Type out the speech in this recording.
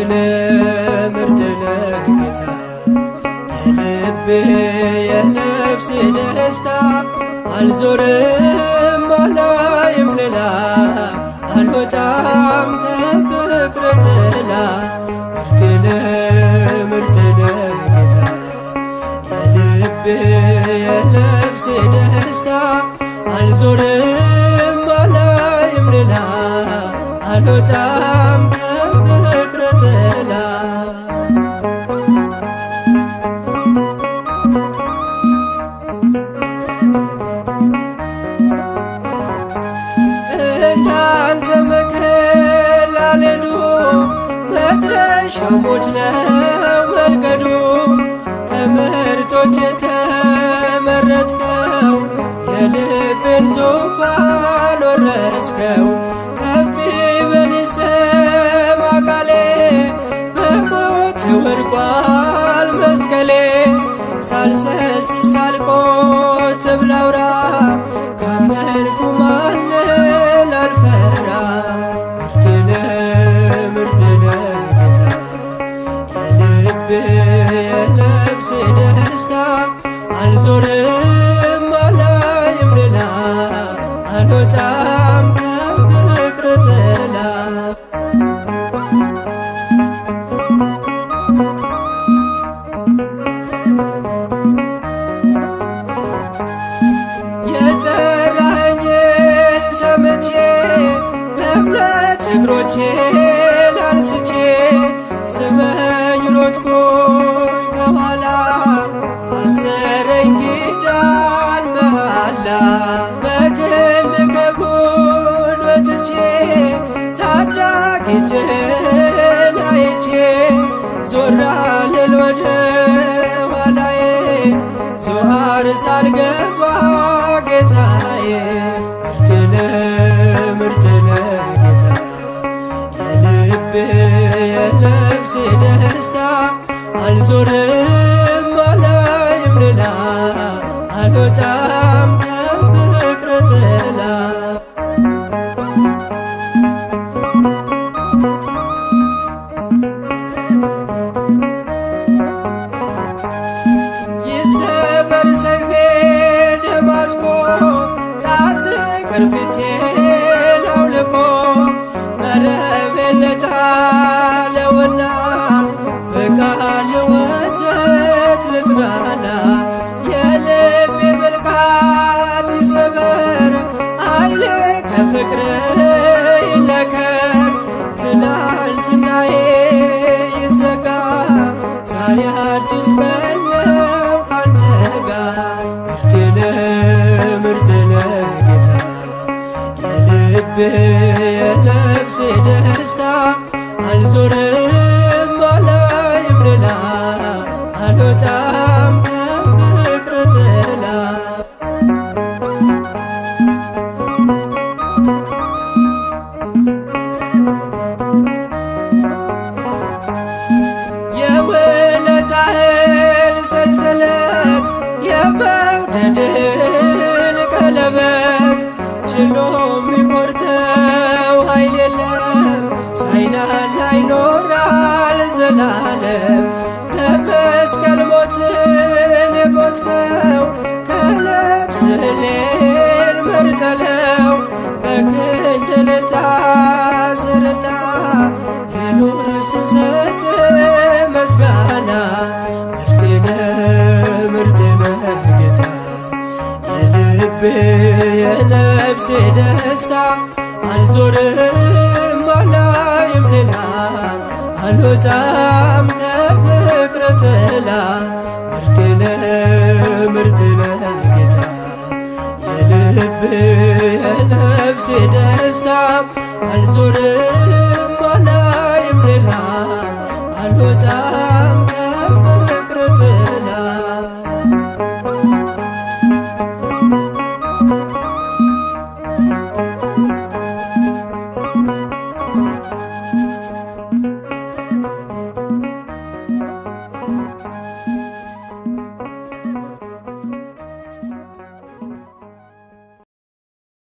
ምርጥ ነህ ጌታ የልቤ የነፍሴ ደስታ አልዞርም አላይም ሌላ አልወጣም ከፍቅር ጥላ ምርጥ ነህ ምርጥ ነህ ጌታ የልቤ የነፍሴ ደስታ አልዞርም አላይም ሌላ አልወጣም ከፍቅር ጥላ እንዳንተ መከል አልሄዱ መድረሻው ሞት ነው መንገዱ ከምርጦች የተመረጥከው የልቤን ዙፋን ወረስከው ከፍ በል ይሰማ ቃሌ በሞት ወድቋል መስቀሌ ሳልሰስ ሳልቆጥብ ላውራ ካመንኩ ማንን አልፈራ ምርጥ ነህ ምርጥ ነህ ጌታ የልቤ የነፍሴ ደስታ አልዞርም አላይም ሌላ አልወጣም ከፍቅር ጥላ የጠራኸኝን ሰምቼ በእምነት እግሮቼን አንስቼ ስመኝ ሮጥኩኝ ከኋላ አሰረኝ ኪዳን መሃላ በክንድ ከጎን ወጥቼ ታዳጊ እጅህን አይቼ ዞር አልል ወደ ኋላዬ ዞአር ሳልገባ ጌታዬ ምርጥ ነህ ምርጥ ነህ ጌታ የልቤ የነፍሴ ደስታ አልዞርም አላይም ሌላ አልወጣም ከፍቅር ጥላ ይሰበር ሰይፌ ደማስቆ ጣት ቅርፊቴን አውልቆ መረቤን ለጣለውና በቃል ወተት ልጽናና የልቤ ብልቃት ይሰበር ኃይሌ ከፍቅር ይለከር ትናንትናዬ ይዘጋ ዛሬ አዲስ ቀን ነው ካንተ ጋር ምርጥ ነህ ምርጥ ነህ ጌታ የልቤ የነፍሴ ደስታ አልዞርም አላይም ሌላ አልወጣም ከፍቅር ጥላ የውለታህን ሰንሰለት የመውደድህን ቀለበት ችሎ የሚቆርጠው ኃይል የለም ሳይናላ ይኖራል ዘላለም በመስቀል ሞትን የሞትከው ከነፍስህ እኔን መርጠለው በክንድ ልታስርና ልኑር ስሰጥ ምስጋና ምርጥ ነህ ምርጥ ነህ ጌታ የልቤ የነፍሴ ደስታ አልዞርም አላይም ሌላ አልወጣም ከፍቅር ጥላ ምርጥ ነህ ምርጥ ነህ ጌታ የልቤ የነፍሴ ደስታ አልዞርም አላይም ሌላ አልወጣም